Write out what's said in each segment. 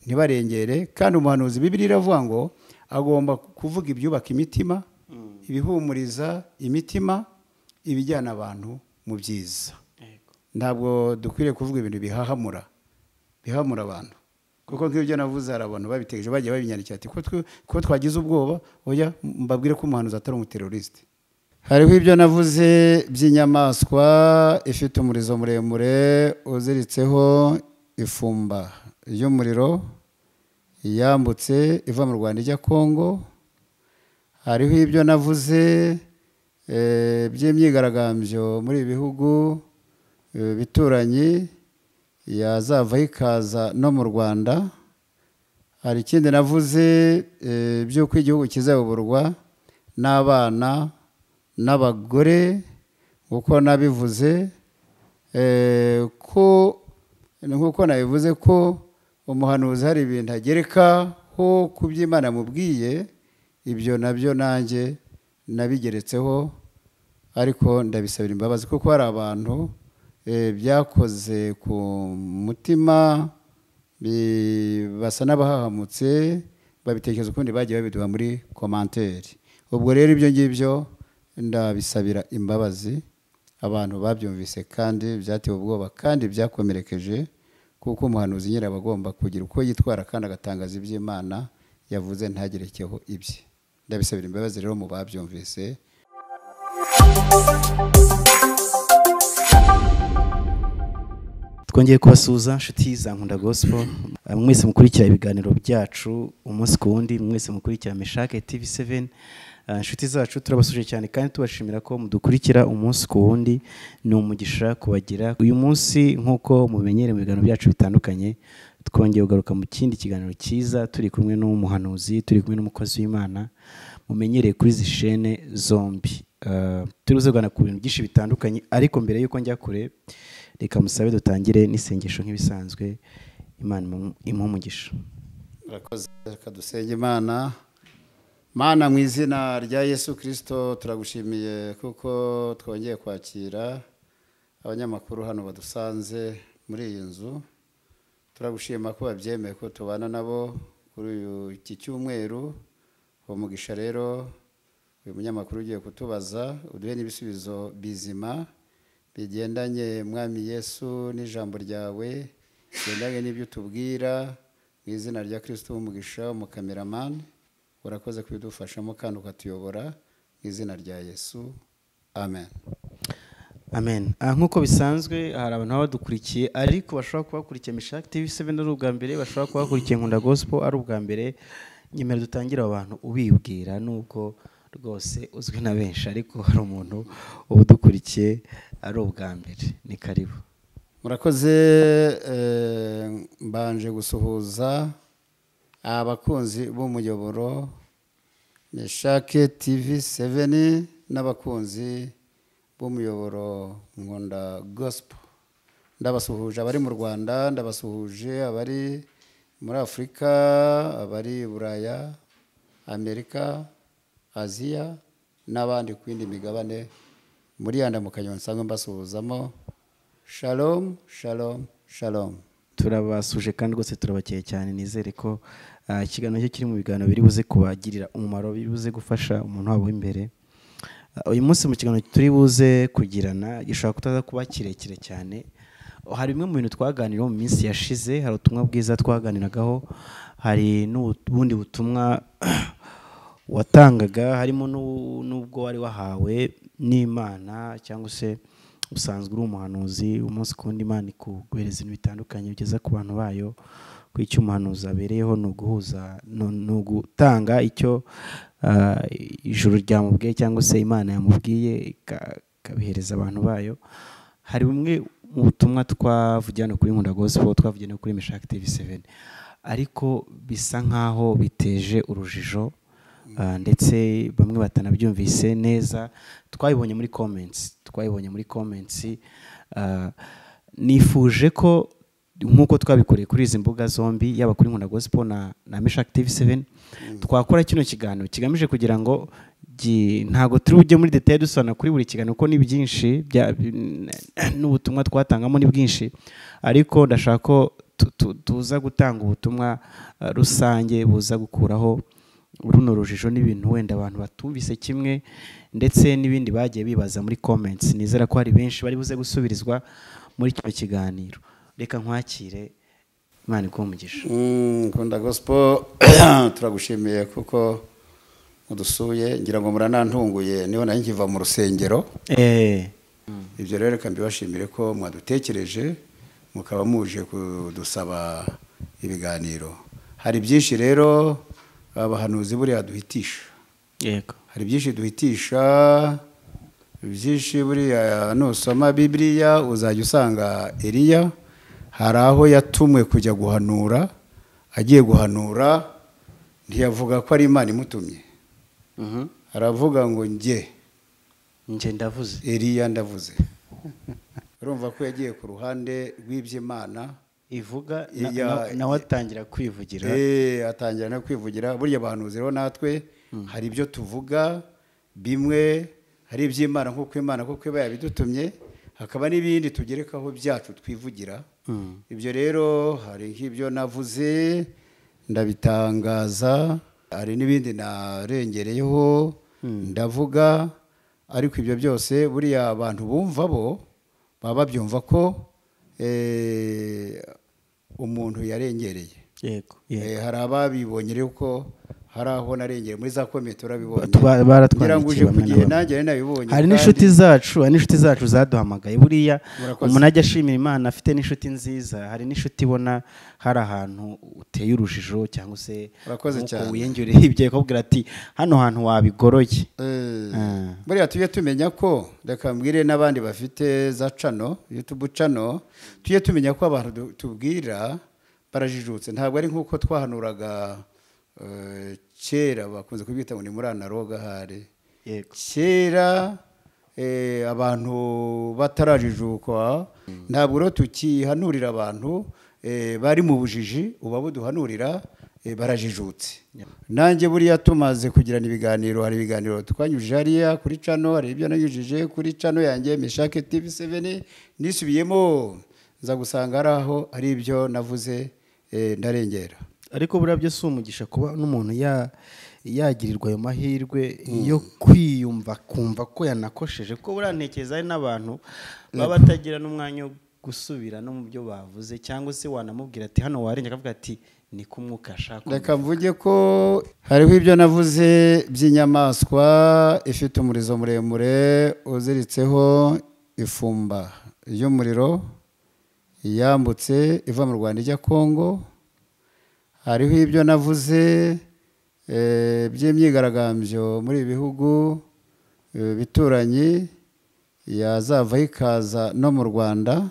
ntibarengere kandi umuhanuzi bibiri iravuga ngo agomba kuvuga ibyubaka imitima ibihumuriza imitima ibijyana abantu mu byiza ntabwo dukwiriye kuvuga ibintu bihahamura bihamura abantu kuko nk'ibyo navuze hari abantu babitegereje bagiye babinyandikira ati ko twagize ubwoba oya mbabwire ko umuhanuzi atari umuterorisite hariho ibyo navuze by'inyamaswa ifite umurizo muremure uziritseho ifumba ry'umuriro yambutse iva mu rwanda ijya kongo hariho ibyo navuze by'imyigaragambyo muri ibi bihugu bituranyi yazavaho ikaza no mu rwanda hari ikindi navuze by'uko igihugu kizayoborwa n'abana n'abagore uko nabivuze ko nk'uko nabivuze ko umuhanuzi hari ibintu agerekaho ku by'imana mubwiye ibyo nabyo nanjye nabigeretseho ariko ndabisabira imbabazi kuko hari abantu byakoze ku mutima basa n'abahahamutse babitekereza ukundi bagiye babiduha muri komanteri ubwo rero ibyo ngibyo ndabisabira imbabazi abantu babyumvise kandi byatewe ubwoba kandi byakomerekeje kuko umuhanuzi nyine aba agomba kugira uko yitwara kandi agatangaza iby'imana yavuze ntagerekeho ibye ndabisabira imbabazi rero mu babyumvise twongeye kubasuhuza inshuti za nkunda gospel mwese mukurikira ibiganiro byacu umunsi ku wundi mwese mukurikira meshake tv 7 inshuti zacu turabasuje cyane kandi tubashimira ko mudukurikira umunsi ku wundi ni umugisha kubagira uyu munsi nk'uko mumenyere mu biganiro byacu bitandukanye twongeye kugaruka mu kindi kiganiro cyiza turi kumwe n'umuhanuzi turi kumwe n'umukozi w'imana mumenyereye kuri izi shene zombi turuze kugana ku bintu byinshi bitandukanye ariko mbere y'uko njya kure reka musabe dutangire n'isengesho nk'ibisanzwe imana umugisha murakoze reka dusenge imana mana mu izina rya yesu kirisito turagushimiye kuko twongeye kwakira abanyamakuru hano badusanze muri iyi nzu turagushima ko babyemeye ko tubana nabo kuri iki cyumweru uwo mugisha rero uyu munyamakuru ugiye kutubaza uduhe n'ibisubizo bizima bigendanye mwami yesu n'ijambo ryawe bigendanye n'ibyo utubwira mu izina rya kirisito w'umugisha umukameramani urakoze kubidufashamo kandi ukatuyobora mu izina rya yesu amen amen nk'uko bisanzwe hari abantu baba badukurikiye ariko bashobora kuba bakurikiye mishaki tv 7 ari ubwa mbere bashobora kuba bakurikiye nkunda gospel ari ubwa mbere nyemera dutangire abantu ubibwira n'ubwo rwose uzwi na benshi ariko hari umuntu uba udukurikiye ari ubwa mbere ni karibu murakoze mbanje gusuhuza abakunzi b'umuyoboro nishake tv 7 n'abakunzi b'umuyoboro nkunda gospel ndabasuhuje abari mu rwanda ndabasuhuje abari muri afurika abari buraya amerika aziya n'abandi ku yindi migabane muri ya ndamukanyo nsanzwe mbasuhuzamo shalom shalom shalom turabasuje kandi rwose turabakeye cyane nizere ko ikiganiro cyo kiri mu biganiro biri buze kubagirira umumaro biri buze gufasha umuntu wabo w'imbere uyu munsi mu kiganiro turi buze kugirana gishobora kutaza kuba kirekire cyane hari bimwe mu bintu twaganiraho mu minsi yashize hari ubutumwa bwiza twaganiragaho hari n'ubundi butumwa watangaga harimo n'ubwo wari wahawe n'imana cyangwa se usanzwe uri umuhanuzi umunsi ku wundi imana ikuguhereza ibintu bitandukanye bigeza ku bantu bayo ku icyo umuhanuzi abereyeho ni uguhuza ni ugutanga icyo ijuru ryamubwiye cyangwa se imana yamubwiye ikabihereza abantu bayo hari bumwe mu butumwa twavugiye hano kuri nkunda gospel twavugiye no kuri mishaki tv 7 ariko bisa nk'aho biteje urujijo ndetse bamwe batanabyumvise neza twabibonye muri comments twabibonye muri comments nifuje ko nk'uko twabikoreye kuri izi mbuga zombi yaba kuri nkunda gospel na na misha active 7 twakora kino kiganiro kigamije kugira ngo ntabwo turi bujye muri detail dusana kuri buri kiganiro ko ni byinshi n'ubutumwa twatangamo ni bwinshi ariko ndashaka ko tu- tu- tuza gutanga ubutumwa eh, rusange buza gukuraho runo rujijo n'ibintu wenda abantu batumvise kimwe ndetse n'ibindi bagiye bibaza muri comments nizera ko hari benshi bari buze gusubirizwa muri kino kiganiro reka nkwakire imana iguhe umugisha Mm, nkunda gospel turagushimiye kuko mudusuye ngira ngo muranantunguye niho nanjye nkiva mu rusengero eh ibyo rero reka mbibashimire ko mwadutekereje mukaba muje kudusaba ibiganiro hari byinshi rero abahanuzi buriya duhitisha yego hari byinshi duhitisha byinshi buriya nusoma bibiriya uzajya usanga eriya hari aho yatumwe kujya guhanura agiye guhanura ntiyavuga ko ari imana imutumye mhm aravuga ngo njye nje ndavuze eriya ndavuze urumva ko yagiye ku ruhande rw'iby'imana ivuga na- na- na- nawe atangira kwivugira Eh, atangira no kwivugira burya abahanuzi rero natwe hari ibyo tuvuga bimwe hari iby'imana nk'uko imana kuko iba yabidutumye hakaba n'ibindi tugerekaho byacu twivugira Mm. ibyo rero hari nk'ibyo navuze ndabitangaza hari n'ibindi narengereyeho ndavuga ariko ibyo byose buriya abantu bumva bo baba babyumva ko eh, umuntu yarengereye yego yego Eh, hari ababibonye rero ko hari aho narengeye muri za komite urabibonye Ba- baratwandikiye ngira ngo uje bamwe ku na gihe bamwe. nanjye nari nabibonye kandi- hari n'inshuti zacu hari n'inshuti zacu zaduhamagaye buriya Murakoze. umuntu ajya ashimira imana afite n'inshuti nziza hari n'inshuti ibona hari ahantu uteye urujijo cyangwa se Murakoze nk'uko cyane. wiyongereye ibyo akakubwira ati hano hantu wabigoroye Eh, Ah. buriya tujye tumenya ko reka mbwire n'abandi bafite za cano yutubu cano tujye tumenya ko abantu du- tubwira barajijutse ntabwo ari nk'uko twahanuraga eh, kera bakunze kubwita ngo ni muri analoga hari yego kera eh, abantu batarajijukwa ntabwo rero tukihanurira abantu eh, bari mu bujiji uba buduhanurira eh, barajijutse nanjye buriya tumaze kugirana ibiganiro hari ibiganiro twanyujije hariya kuri cano hari ibyo nanyujije kuri cano yanjye mishake tv 7 nisubiyemo nza gusanga hari aho hari ibyo navuze eh, ndarengera ariko buriya byo si umugisha kuba n'umuntu ya- yagirirwa ayo mahirwe yo kwiyumva kumva ko yanakosheje ko buriya ntekereza hari n'abantu baba batagira n'umwanya wo gusubira no mu byo bavuze cyangwa se wanamubwira ati hano warenga akavuga ati ni ko umwuka ashaka reka mvuge ko hariho ibyo navuze by'inyamaswa ifite umurizo muremure uziritseho ifumba y'umuriro yambutse iva mu rwanda ijya kongo hariho ibyo navuze eh, by'imyigaragambyo muri ibi bihugu eh, bituranyi yazavaho ikaza no mu rwanda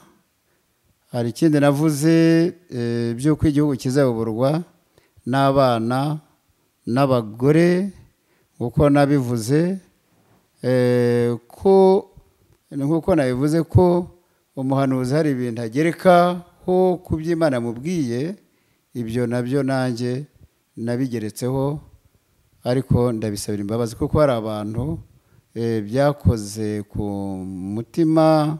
hari ikindi navuze eh, by'uko igihugu kizayoborwa n'abana n'abagore uko nabivuze eh, ko nk'uko nabivuze ko umuhanuzi hari ibintu agerekaho ku by'imana mubwiye ibyo nabyo nanjye nabigeretseho ariko ndabisabira imbabazi kuko hari abantu eh, byakoze ku mutima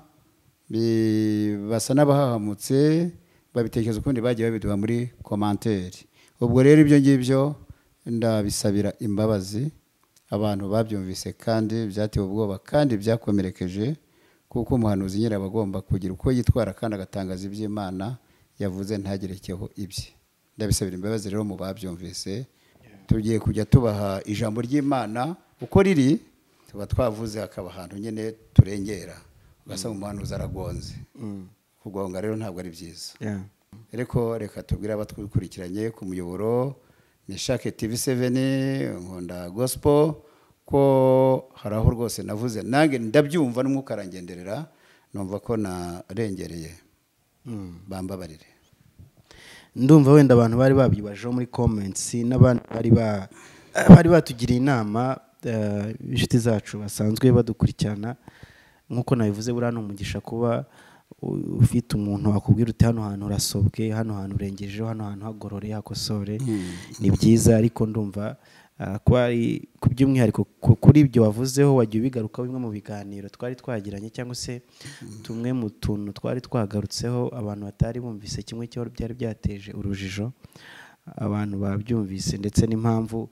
bi- basa n'abahahamutse babitekereza ukundi bagiye babiduha muri komanteri ubwo rero ibyo ngibyo ndabisabira imbabazi abantu babyumvise kandi byatewe ubwoba kandi byakomerekeje kuko umuhanuzi nyine aba agomba kugira uko yitwara kandi agatangaza iby'imana yavuze ntagerekeho ibye ndabisabira imbabazi rero mu babyumvise tugiye kujya tubaha ijambo ry'imana uko riri tuba twavuze hakaba ahantu nyine turengera ugasanga umuhanuzi aragonze kugonga rero ntabwo ari byiza Yeah. ariko reka tubwire abatwikurikiranye ku muyoboro nishake tivi seveni nkunda gosipo ko hari aho rwose navuze nange ndabyumva n'umwuka arangenderera numva ko narengereye bambabarire ndumva wenda abantu bari babibajeho muri comments n'abandi bari ba- bari batugiriye inama eh, inshuti zacu basanzwe badukurikirana nk'uko nabivuze buriya ni umugisha kuba u- ufite umuntu wakubwira uti hano hantu urasobwe hano hantu urengejeho hano hantu hagorore hakosore ni byiza ariko ndumva Ah, ko ari ku by'umwihariko ku- kuri ibyo wavuzeho wagiye ubigaruka bimwe mu biganiro twari twagiranye cyangwa se tumwe mu tuntu twari twagarutseho abantu batari bumvise kimwe cyo byari byateje urujijo abantu babyumvise ndetse n'impamvu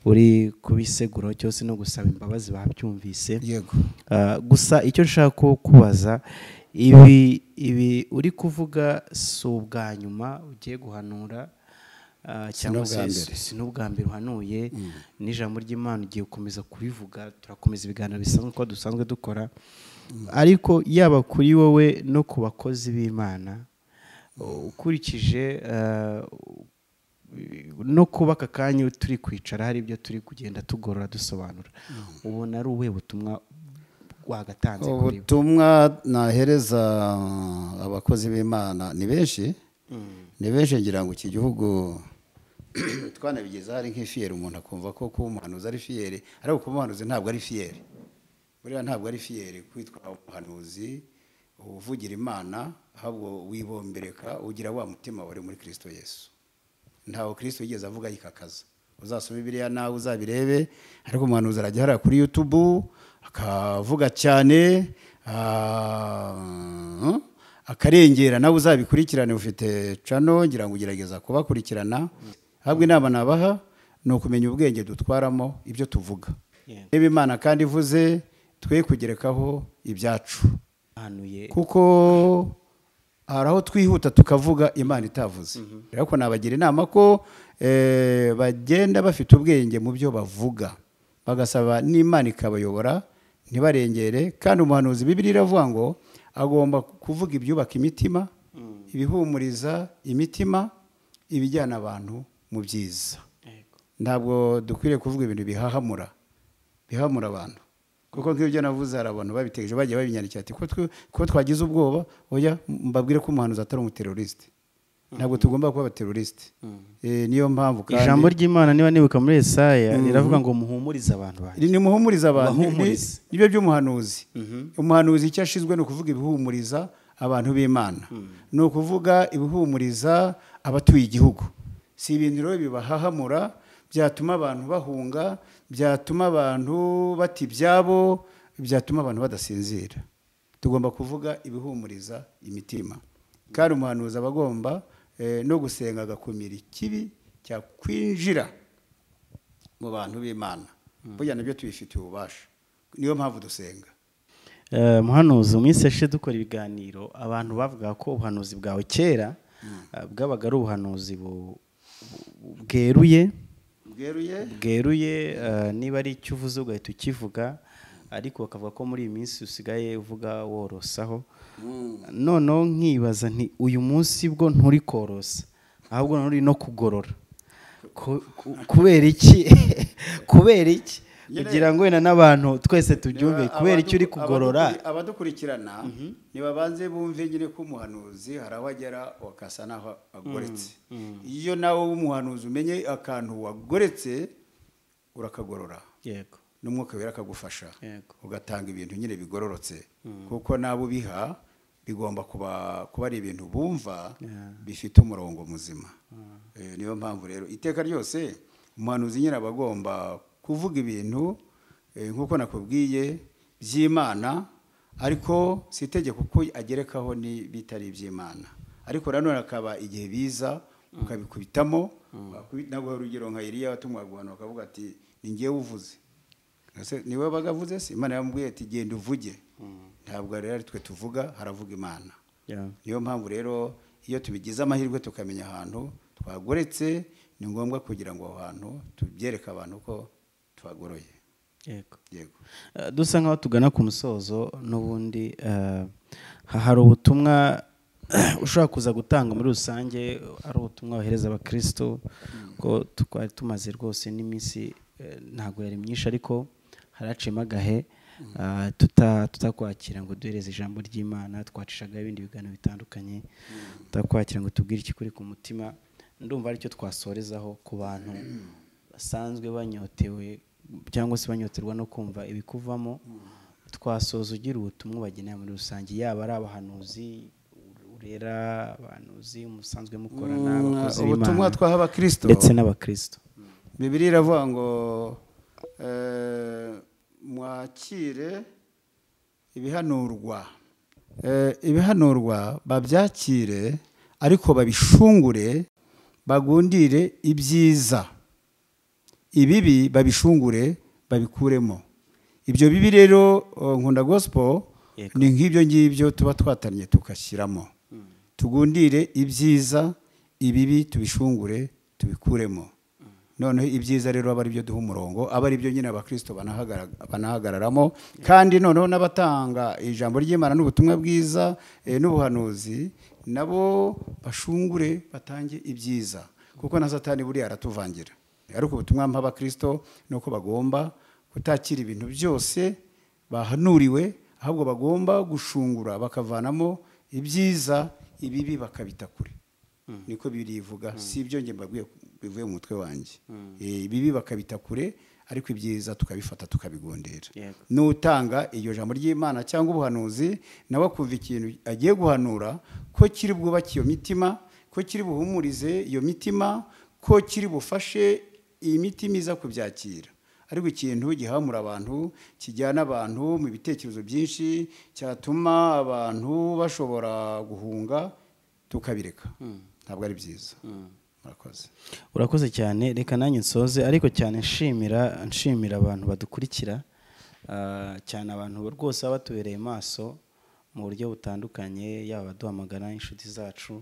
uri kubiseguraho cyose no gusaba imbabazi babyumvise yego Ah, gusa icyo nshaka ku- kubaza ibi ibi uri kuvuga si ubwa nyuma ugiye guhanura ah, cyangwa n'ubwa se mbere. si n'ubwa mbere uhanuye n'ijambo ry'imana ugiye gukomeza kurivuga turakomeza ibiganiro bisanzwe uko dusanzwe dukora ariko yaba kuri wowe no ku bakozi b'imana ukurikije ah, no kuba aka kanya turi kwicara hari ibyo turi kugenda tugorora dusobanura ubona ari ubuhe butumwa wagatanze kuri bo ubutumwa nahereza abakozi b'imana ni benshi ni benshi ngira ngo iki gihugu twanabigezeho ari nk'ifiyeri umuntu akumva ko kuba umuhanuzi ari fiyeri ariko kuba umuhanuzi ntabwo ari fiyeri buriya ntabwo ari fiyeri kwitwa umuhanuzi uvugira imana ahubwo wibombereka ugira wa mutima wari muri kirisito yesu ntawe kirisito yigeze avuga yikakaza uzasoma biriya nawe uzabirebe ariko umuhanuzi arajya hariya kuri yutubu akavuga cyane ah, akarengera nawe uzabikurikirane ufite cano ngira ngo ugerageza kubakurikirana ahubwo inama nabaha ni ukumenya ubwenge dutwaramo ibyo tuvuga Yeah. niba imana kandi ivuze twe kugerekaho ibyacu ahanuye kuko hari aho twihuta tukavuga imana itavuze ariko nabagira inama ko eh, bagenda bafite ubwenge mu byo bavuga bagasaba n'imana ikabayobora ntibarengere kandi umuhanuzi bibiri iravuga ngo agomba kuvuga ibyubaka imitima ibihumuriza imitima ibijyana abantu mu byiza Yego. ntabwo dukwiriye kuvuga ibintu bihahamura bihahamura abantu kuko nk'ibyo navuze hari abantu babitegereje bagiye babinyandikira ati "Ko twe- ko twagize ubwoba oya mbabwire ko umuhanuzi atari umuterorisite ntabwo tugomba kuba abaterorisite Eh, niyo mpamvu kandi ijambo ry'imana niba nibuka muri esaya riravuga ngo muhumurize abantu banjye ni muhumuriza abantu Bahumurize. Ni- nibyo by'umuhanuzi umuhanuzi icyo ashinzwe ni ukuvuga ibihumuriza abantu b'imana ni ukuvuga ibihumuriza abatuye igihugu si ibintu rero bibahahamura byatuma abantu bahunga byatuma abantu bata ibyabo byatuma abantu badasinzira tugomba kuvuga ibihumuriza imitima kandi umuhanuzi aba agomba eh, no gusenga agakumira ikibi cyakwinjira mu bantu b'imana burya nabyo tubifitiye ububasha niyo mpamvu dusenga Eh, muhanuzi mu minsi yashize dukora ibiganiro abantu bavuga ko ubuhanuzi bwawe kera eh, bwabaga ari ubuhanuzi bu- bu- bweruye bweruye bweruye eh, niba ari icyo uvuze ugahita ukivuga ariko bakavuga ko muri iyi minsi usigaye uvuga worosaho noneho nkibaza nti uyu munsi bwo nturi korosa ahubwo none uri no kugorora Ku- ku- kubera iki kubera iki kugira ngo wenda n'abantu twese tubyumve Niba kubera iki uri abadukuri- kugorora abadukuri- abadukurikirana ntibabanze bumve nyine ko umuhanuzi hari aho agera akasa n'aho agoretse iyo nawe w'umuhanuzi umenye akantu wagoretse urakagorora yego n'umwuka wera akagufasha Yego. ugatanga ibintu nyine bigororotse kuko n'abo ubiha bigomba kuba kuba ari ibintu bumva bifite umurongo muzima Eh, niyo mpamvu rero iteka ryose umuhanuzi nyine aba agomba kuvuga ibintu eh, nk'uko nakubwiye by'imana ariko si itegeko ko agerekaho n'ibitari iby'imana ariko nanone akaba igihe biza ukabikubitamo wakubi- naguha urugero nka iriya watumwaga abantu bakavuga ati ni ngewe uvuze Ese niwe wabaga avuze se imana yamubwiye ati genda uvuge ntabwo rero ari twe tuvuga haravuga imana Yeah. niyo mpamvu rero iyo tubigize amahirwe tukamenya ahantu twagoretse ni ngombwa kugira ngo aho hantu tubyereke abantu ko twagoroye yego yego Eh, dusa nk'aho tugana ku musozo n'ubundi eh, ha- hari ubutumwa ushobora kuza gutanga muri rusange ari ubutumwa wohereza abakristo ko twari tumaze rwose n'iminsi eh, ntabwo yari myinshi ariko haraciyemo agahe eh, tuta- tutakwakira ngo duhereze ijambo ry'imana twacishagaho ibindi biganiro bitandukanye tutakwakira ngo tubwire ikikuri ku mutima ndumva aricyo twasorezaho ku bantu basanzwe banyotewe cyangwa se banyoterwa no kumva ibikuvamo twasoza ugira ubutumwa ubagenera muri rusange yaba ari abahanuzi urera abahanuzi musanzwe mukorana abakozi ubutumwa b'imana twaha abakristo ndetse n'abakristo bibiri iravuga ngo eh, mwakire ibihanurwa Eh, ibihanurwa babyakire ariko babishungure bagundire ibyiza ibibi babishungure babikuremo ibyo bibi rero eh, nkunda gospel Yego. ni nk'ibyo ngibyo tuba twatanye tugashyiramo tugundire ibyiza ibibi tubishungure tubikuremo noneho ibyiza rero aba ari byo duha umurongo aba ari byo nyine abakristo banahagarag- banahagararamo kandi noneho n'abatanga ijambo ry'imana n'ubutumwa bwiza eh, n'ubuhanuzi nabo bashungure batange ibyiza kuko na satani buriya aratuvangira ariko ubutumwa mpa abakristo ni uko bagomba kutakira ibintu byose bahanuriwe ahubwo bagomba gushungura bakavanamo ibyiza ibibi bakabita kure niko birivuga si ibyo njye mbabwiye bivuye mu mutwe wanjye Eh, ibibi bakabita kure ariko ibyiza tukabifata tukabigondera Yego. n'utanga iryo jambo ry'imana cyangwa ubuhanuzi nawe akumva ikintu agiye guhanura ko kiri bwubake iyo mitima ko kiri buhumurize iyo mitima ko kiri bufashe iyi mitima iza kubyakira ariko ikintu gihamura abantu kijyana abantu mu bitekerezo byinshi cyatuma abantu bashobora guhunga tukabireka ntabwo ari byiza murakoze urakoze cyane reka nanjye nsoze ariko cyane nshimira nshimira abantu badukurikira ah, cyane abantu rwose baba batubereye maso mu buryo butandukanye yaba abaduhamagara inshuti zacu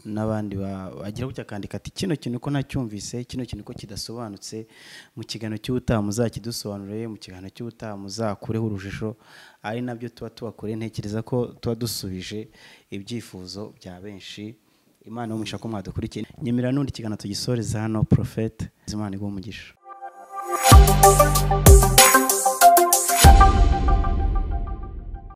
n'abandi ba- bagira gutya akandika ati kino kintu ko ntacyumvise kino kintu ko kidasobanutse mu kiganiro cy'ubutaha muzakidusobanurire mu kiganiro cy'ubutaha muzakureho urujijo ari nabyo tuba tubakoreye ntekereza ko tuba dusubije ibyifuzo bya benshi imana y'umugisha ko mwadukurikiye nyemera n'undi ikiganiro tugisoreza hano porofete imana iguha umugisha